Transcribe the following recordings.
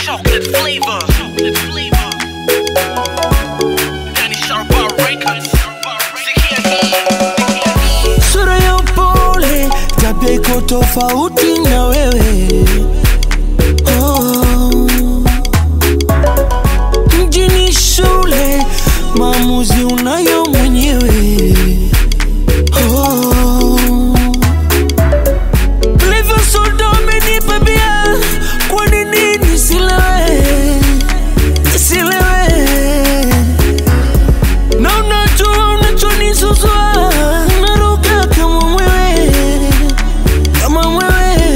chocolate flavor. Chocolate flavor. Danny Sharpa Records. Sikia hii. sura ya upole, tabia iko tofauti na wewe oh. Mjini shule, maamuzi unayo mwenyewe oh. Livyo soda umenipa bia, kwa nini nisilewe, nisilewe na unajua unachonisuzua naruka kama mwewe kama mwewe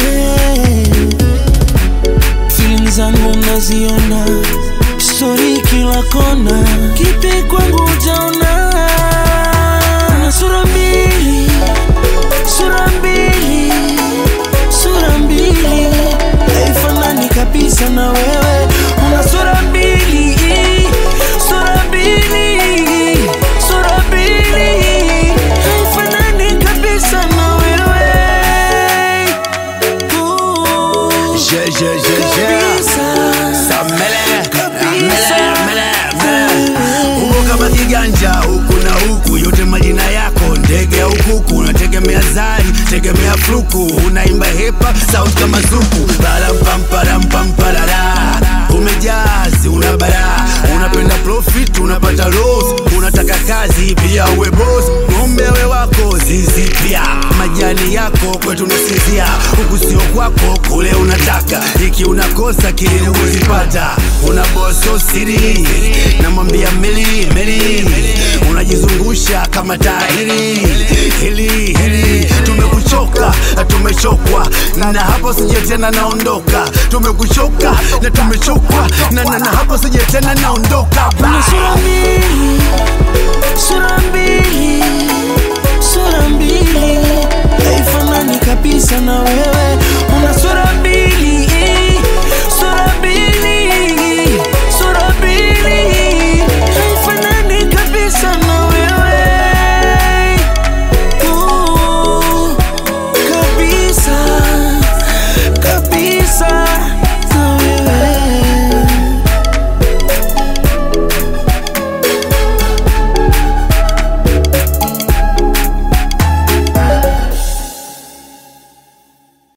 Feeling zangu naziona stori kila kona kipi kwangu utaona na sura mbili sura mbili sura mbili haifanani kabisa na wewe una sura mbili sura mbili sura mbili haifanani kabisa na wewe Ooh, Je, je, je, je. kabisa. Samele, Kabisa. mele, mele, mele. Uko kama kiganja huku na huku, yote majina yako ndege au kuku, unategemea zari, tegemea fluku, unaimba hepa sauti kama zuku, parampamparamparara umejazi, una bara, unapenda profit, unapata loss, unataka kazi pia uwe boss, ng'ombe we wako zizi pia, majani yako kwetu nasinzia, huku sio kwako, kule unataka, iki unakosa kile kuzipata, una boso siri, namwambia meli meli, unajizungusha kama tahiri hili hili, tumekuchoka na tumechokwa, na hapo sije tena naondoka, tumekuchoka na tumechokwa, na na na hapo sije tena naondoka Una sura mbili, sura mbili, sura mbili